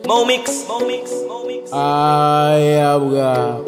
Momix, Momix, Momix. Ayabuga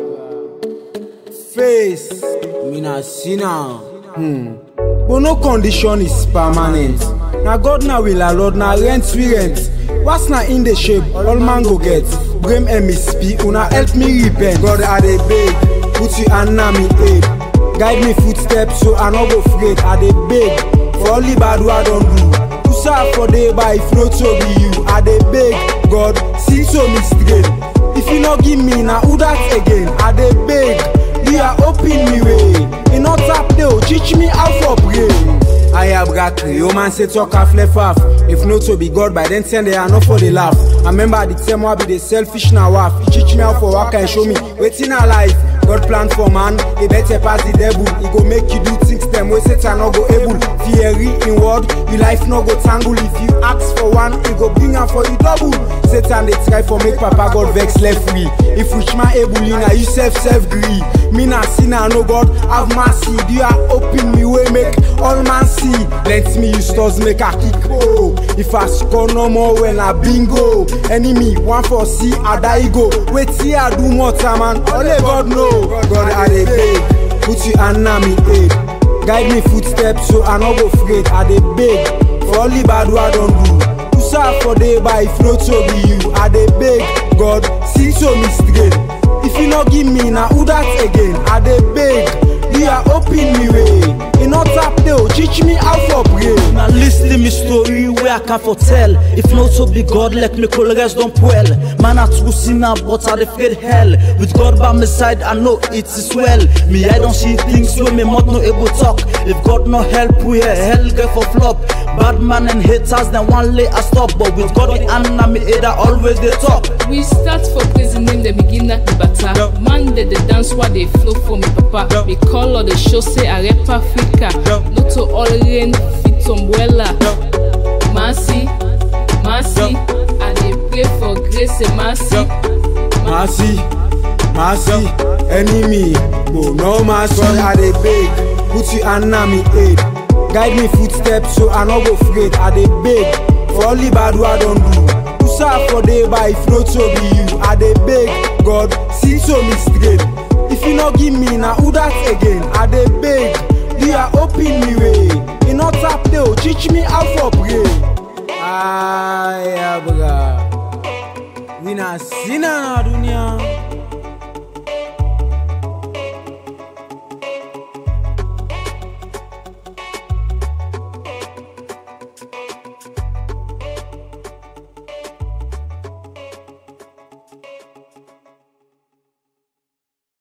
Face Mina Sina Hmm But no condition is permanent Na God na will allow na rent we rent What's na in the shape all man go get Blame MSP una help me repent God I dey beg Put your hand na me aid Guide me footsteps so I no go afraid I dey beg For all the bad wey I don do To serve for day by if no to be you I dey beg God see to me straight If you no give me na who that again I dey beg You are open me way E no tap dey o teach me how for pray I have got three, oh man say talk half left half If no to be God by then send they are not for the laugh I remember the time I be the selfish now waff He teach me how for work and show me waiting a life God plan for man, he better pass the devil He go make you do things them way Satan no go able Fiery in word, your life no go tangle If you ask for one, he go bring am for you double Satan they try for make papa God vex left free If rich man able, you na you self self gree Me na sinner, no God have mercy Do you are open me way make all man see Let me use stores make a kick oh If I score no more when I bingo Enemy one for see I die go Wait see I do more time man Only God know God I dey beg Put your hand na me aid Guide me footsteps so I no go afraid I dey beg For all the bad wey I don do To serve for day by if no to be you I dey beg God see to me straight If you no give me na who that again I dey beg You are open me way E no tap dey o teach me how for pray Now listen me story where I can foretell If not to be God, let me call rest don't well Man I true sinner but I dey fear hell With God by my side I know it is well Me I don't see things where me mouth no able talk If God no help we here hell get for flop Bad man and haters then one lay I stop But with God in hand na me head I always dey talk We start for praising him, the begin at the batter. Yeah. Man, they, they dance while they flow for me, papa. Yeah. We call all the show, say I rap Africa. Yeah. No to all rain, fit umbrella. Mercy, mercy. I dey pray for grace and mercy. Mercy, mercy, enemy, but no mercy. God, I dey beg, put your hand na me aid. Guide me footsteps so I no go afraid. I dey beg for all the bad wey I don do. To serve for day by if no to be you. I dey beg God, see to me straight. If you no give me na who that again? I dey beg, you are open me way. E no tap dey o teach me how for pray. Ayabuga. We na sinner na dunia.